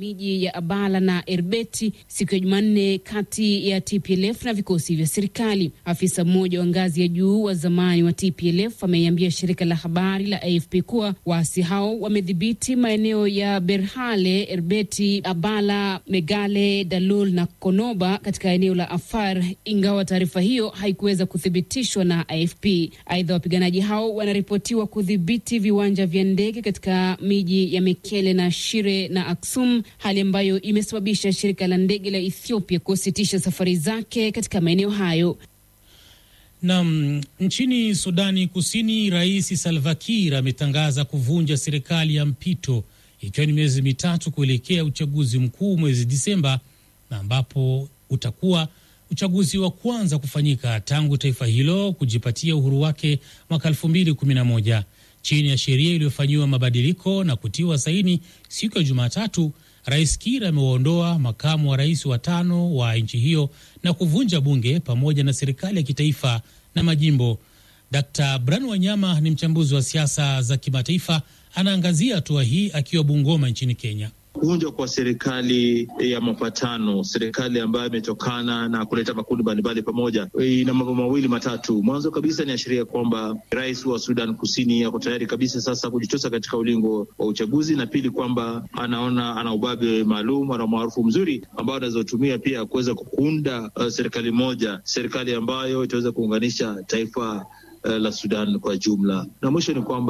miji ya Abala na Erbeti siku ya Jumanne kati ya TPLF na vikosi vya serikali. Afisa mmoja wa ngazi ya juu wa zamani wa TPLF ameiambia shirika la habari la AFP kuwa waasi hao wamedhibiti maeneo ya Berhale, Erbeti, Abala, Megale, Dalul na Konoba katika eneo la Afar, ingawa taarifa hiyo haikuweza kuthibitishwa na AFP. Aidha, wapiganaji hao wanaripotiwa kudhibiti viwanja vya ndege katika miji ya Mekele na Shire na Aksum, hali ambayo imesababisha shirika la ndege la Ethiopia kusitisha safari zake katika maeneo hayo. Nam, nchini Sudani Kusini, Rais Salva Kiir ametangaza kuvunja serikali ya mpito ikiwa ni miezi mitatu kuelekea uchaguzi mkuu mwezi Disemba, na ambapo utakuwa uchaguzi wa kwanza kufanyika tangu taifa hilo kujipatia uhuru wake mwaka 2011 chini ya sheria iliyofanyiwa mabadiliko na kutiwa saini siku ya Jumatatu. Rais Kiir amewaondoa makamu wa rais wa tano wa nchi hiyo na kuvunja bunge pamoja na serikali ya kitaifa na majimbo. Dkt Bran Wanyama ni mchambuzi wa siasa za kimataifa, anaangazia hatua hii akiwa Bungoma nchini Kenya. Kuvunjwa kwa serikali ya mapatano, serikali ambayo imetokana na kuleta makundi mbalimbali pamoja, ina mambo mawili matatu. Mwanzo kabisa ni ashiria kwamba rais wa Sudan Kusini ako tayari kabisa sasa kujitosa katika ulingo wa uchaguzi, na pili kwamba anaona ana ubabe maalum, ana umaarufu mzuri ambao anazotumia pia kuweza kuunda uh, serikali moja, serikali ambayo itaweza kuunganisha taifa uh, la Sudan kwa jumla, na mwisho ni kwamba